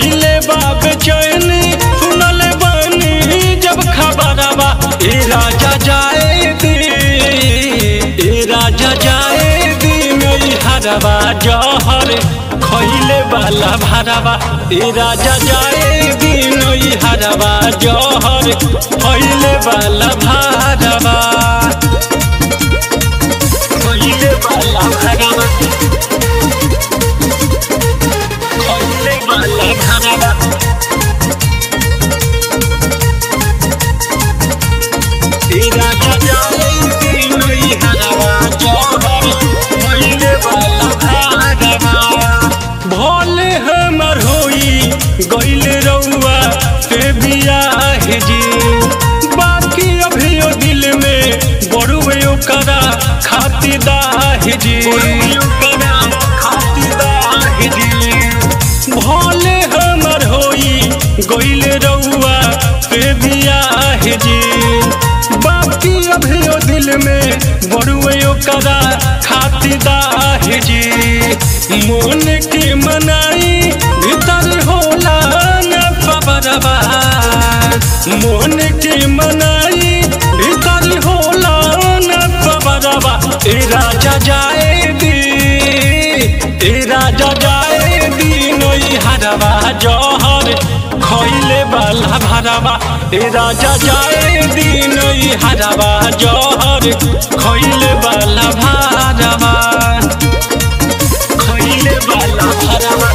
भइले बा बेचैनी सुनले बानी जब खबरवा ए राजा जाए दी ए राजा जाए दी नई हरवा जहर खइले वाला भरवा ए राजा जाए दी नई हरवा जहर खइले वाला भरवा खइले वाला भरवा खइले वाला भरवा तेरा जाए दी नई हरवा जहर खइले वाला भरवा भोले हमर होई गइल रउआ से बियाह जी बाकी अभियो दिल में बड़ुए ओकरा खातिदाह जी भोले हमर होई गइल रउआ से बियाह जी बाकी अभियो दिल में बड़ुए ओकरा खातिदाह जी मोन के मनाई भीतर होला न खबरवा मोन के मनाई भीतर होला न खबरवा ए राजा जाए दी ए राजा जाए दी नई हरवा जहर खइले वाला भरवा ए राजा जाए दी नई हरवा जहर खइले वाला भरवा खइले वाला भरवा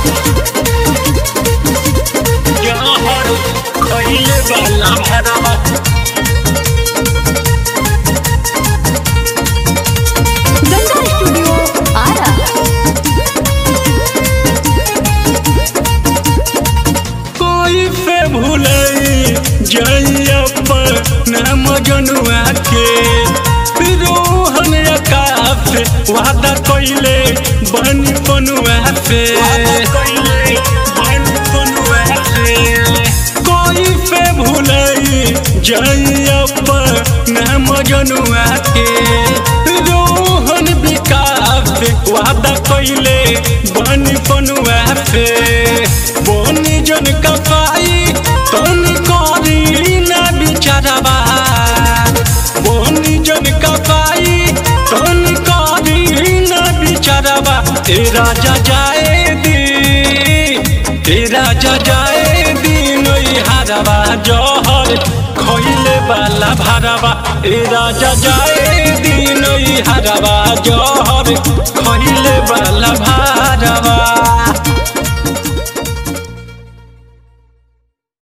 जहर खइले वाला भरवा गंगा स्टूडियो आरा कोई से भूलई जइयप्पर नाम जनुआ के रोहन आकाश वादा कइले बन बनुआ से कोई से भूलई जइयप्पर नाम जनुआ के रोहन विकास वादा कइले बन बनुआ से बनी जन कपाई तनी करी ना बिचारवा बनी जन कपाई तनी करी ना बिचारवा ए राजा जाए दी ए राजा जाए दी नई हरवा जहर खइले वाला भरवा ए राजा जाए दी नई हरवा जहर खइले वाला भरवा